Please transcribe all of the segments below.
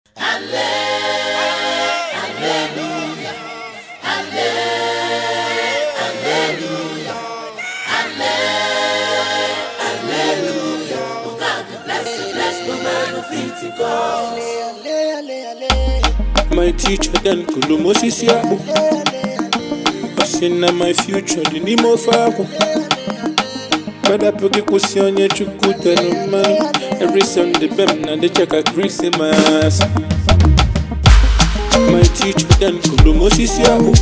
My teacher then kulumosisi yako Asina my future di nimo fako Bada poki kusionye chukuta no man Every Sunday bem na de chaka Christmas My teacher then kulumosisi yako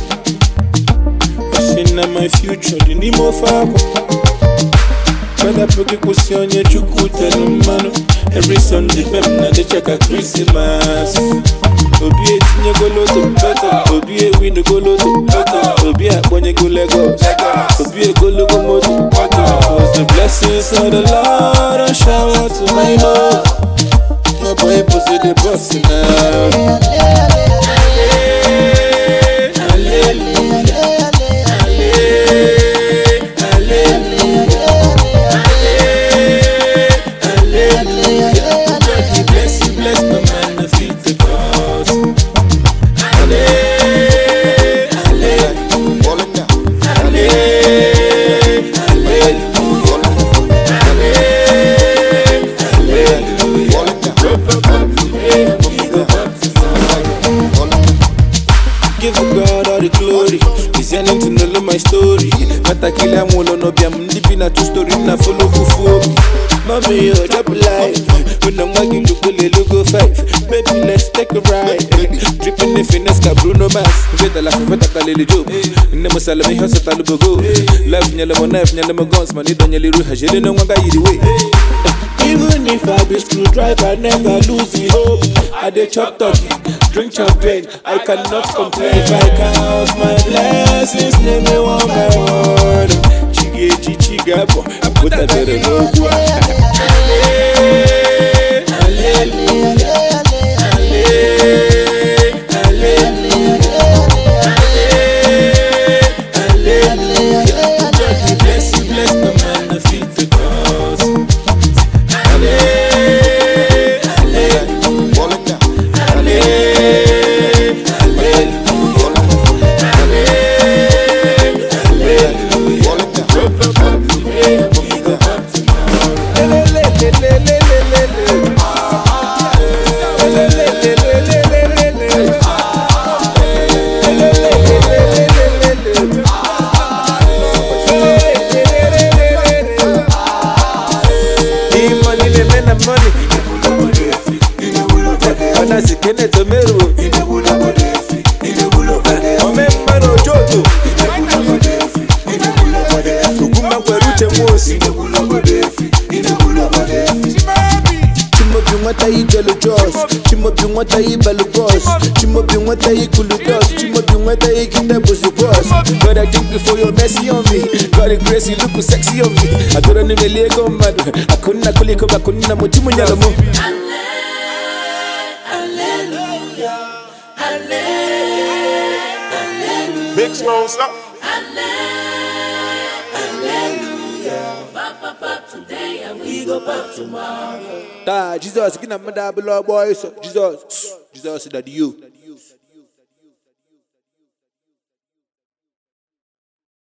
Asina my future di nimo fako Bada poki kusionye chukuta no man Every Sunday bem na de chaka Christmas obi etinye goloto bọtọ obi ewinu goloto bọtọ obi akpọnyego Lagos obi egologo moto bọtọ cause the blessings of the Lord don shower to my home my boy pussy dey burst now. God dey bless you, bless my man, no fit to cause. Give God all the glory. He's yearning to know my story. Kata kila mwolo no bia mnipi na two story na follow kufu. Mommy, yo, drop a life. When I'm walking, look a logo five. Baby, let's take a ride. Dripping the finesse ka Bruno Mars. Veta la feta ka lele job. Nemo salami hosa talubogo. Life nyale mo knife, nyale mo guns. Mani do nyale ruha. Jele no wanga yidi way. Even if I be screwdriver, never lose the hope. I dey chop turkey, drink champagne, I cannot complain. If I count my blessings, name me one by one. Chigeji chigabo, I put that better no Bless you, bless the man, the feet, the cause. money, they make the money. Ona sikene tomero. Omemba no joto. Kuguma kweruche mosi. Chimobi nwata yi jolly jos Chimobi nwata yi balu boss Chimobi nwata yi kulu dos Chimobi nwata yi kita bosi boss God I thank you for your mercy on me God the grace you look sexy on me Adora ni melego madu Akuna kuliko bakuna muchimu nyalomo Big Smoke, stop. Ta Jesus kina mada below boys Jesus Jesus that you